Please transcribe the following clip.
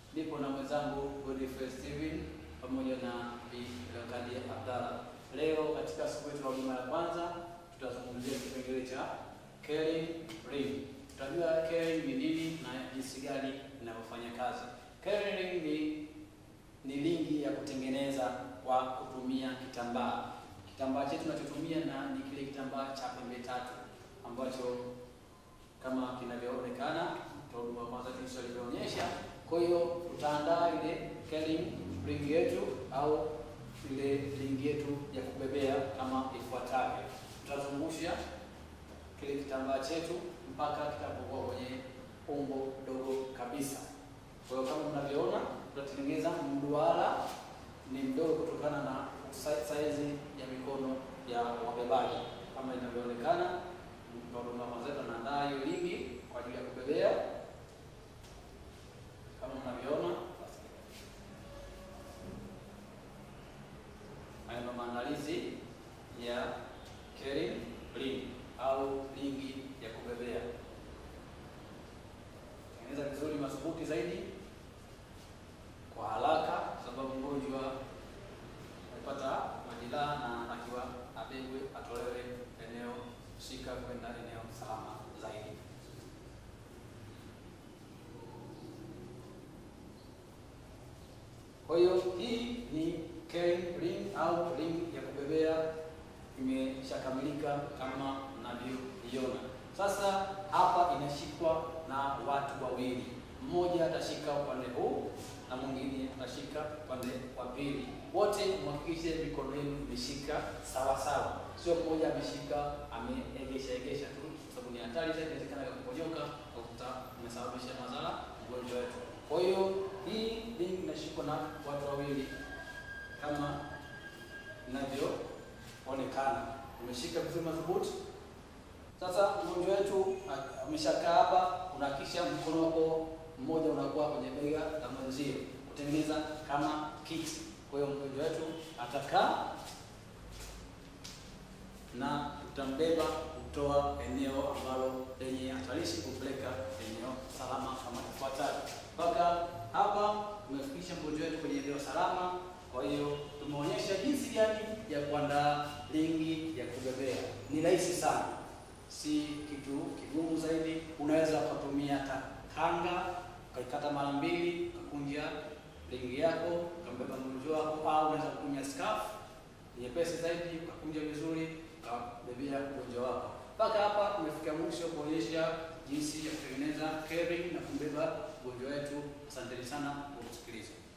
Nipo na mwenzangu Godfrey Steven pamoja na Bi Leokadi Abdalla. Leo katika siku yetu ya huduma ya kwanza tutazungumzia kipengele cha caring ring. Tutajua caring ni nini na jinsi gani inavyofanya kazi. Caring ring ni ni lingi ya kutengeneza kwa kutumia kitambaa. Kitambaa chetu tunachotumia na ni kile kitambaa cha pembe tatu ambacho kama kinavyoonekana huduma kwanza jinsi alivyoonyesha. Kwa hiyo tutaandaa ile caring ring yetu au ile ring yetu ya kubebea kama ifuatavyo. Tutazungusha kile kitambaa chetu mpaka kitapokuwa kwenye umbo dogo kabisa. Kwa hiyo kama mnavyoona, tutatengeneza mduara ni mdogo kutokana na saizi ya mikono ya wabebaji kama inavyoonekana. Huduma kwanza tunaandaa hiyo lingi kwa ajili ya kubebea kama mnavyoona. Haya ndo maandalizi ya caring ring au lingi ya kubebea. Tengeneza vizuri madhubuti zaidi kwa haraka, sababu mgonjwa amepata majeraha na anatakiwa abebwe, atolewe eneo husika kwenda eneo salama zaidi. Kwa hiyo hii ni caring ring au ring ya kubebea imeshakamilika kama mnavyoiona. Sasa hapa inashikwa na watu wawili, mmoja atashika upande huu na mwingine atashika upande wa pili. Wote mhakikishe mikono yenu imeshika sawa sawa, sio mmoja ameshika ameegesha egesha tu, kwa sababu ni hatari zaidi, inawezekana kuponyoka ukuta umesababisha madhara mgonjwa wetu. Kwa hiyo hii ring inashikwa na watu wawili kama inavyoonekana, umeshika vizuri madhubuti. Sasa mgonjwa wetu ameshakaa hapa, unahakikisha mkono wako mmoja unakuwa kwenye bega la mwenzio kutengeneza kama kiti. Kwa hiyo mgonjwa wetu atakaa na utambeba kutoa eneo ambalo lenye hatarishi kupeleka eneo salama kama ifuatavyo. Mpaka hapa tumefikisha mgonjwa wetu kwenye eneo salama. Kwa hiyo tumeonyesha jinsi gani ya kuandaa lingi ya kubebea. Ni rahisi sana, si kitu kigumu zaidi. Unaweza ukatumia hata kanga ukaikata mara mbili, ukakunja lingi yako ukambeba mgonjwa wako, au unaweza kutumia scarf nyepesi zaidi ukakunja vizuri ukabebea mgonjwa wako. Mpaka hapa tumefika mwisho kuonyesha jinsi ya kutengeneza caring na kumbeba mgonjwa wetu. Asanteni sana kwa kusikiliza.